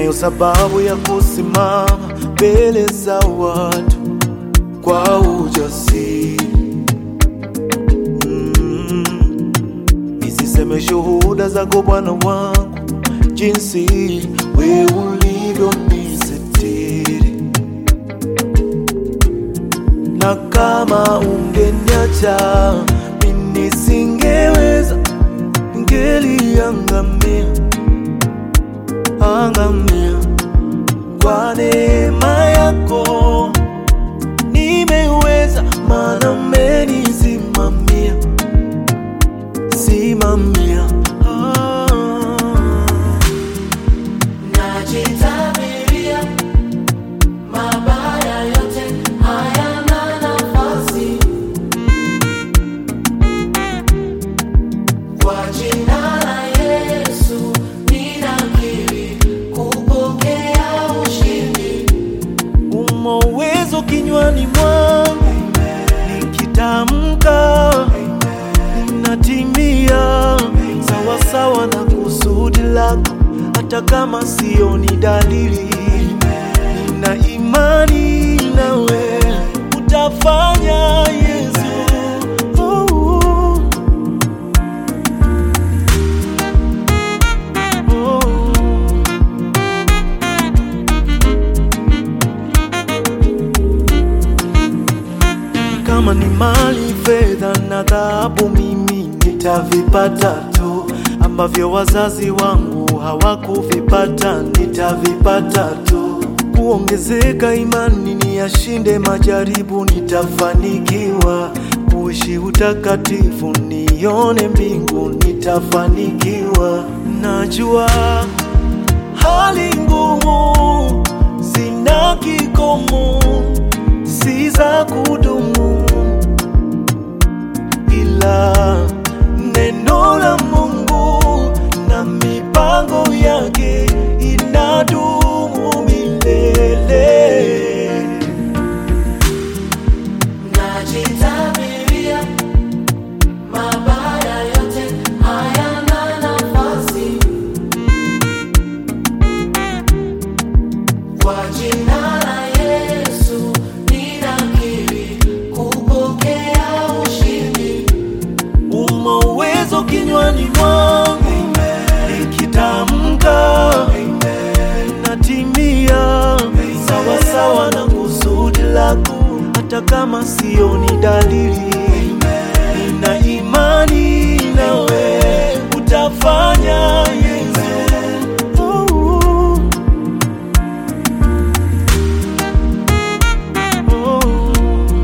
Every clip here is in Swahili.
ninayo sababu ya kusimama mbele za watu kwa ujasiri mm. Nisiseme shuhuda zako Bwana wangu, jinsi we ulivyonisitiri, na kama ungeniacha mimi nisingeweza, ngeliangamia angamia. Kwa neema yako nimeweza, maana umenisimamia simamia. Ah. Najitabiria mabaya yote hayana nafasi kwa jina la Yesu ninakiri kupokea ushindi. Umo uwezo kinywani mwangu, nikitamka ninatimia sawasawa na kusudi lako, hata kama sioni dalili. Nina imani nawe utafanya, Yesu. Oh, oh. Kama ni mali, fedha na dhahabu, mimi nitavipata tu, ambavyo wazazi wangu hawakuvipata, nitavipata tu. Kuongezeka imani, niyashinde majaribu, nitafanikiwa. Kuishi utakatifu, nione mbingu, nitafanikiwa. Najua hali ngumu zina kikomo, si za kudumu, ila neno la Mungu na mipango yake inadumu milele. Najitabiria mabaya yote hayana nafasi kwa jina la Yesu ninakiri kupokea ushindi. Umo uwezo kinywani mwangu, nikitamka natimia sawasawa na kusudi lako, hata kama sioni dalili. Nina imani nawe utafanya, Yesu. Oh, oh.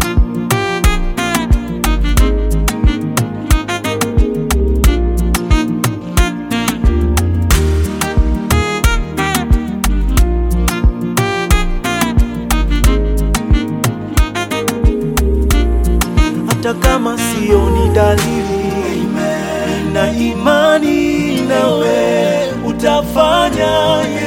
hata kama sioni dalili, na imani nawe utafanya.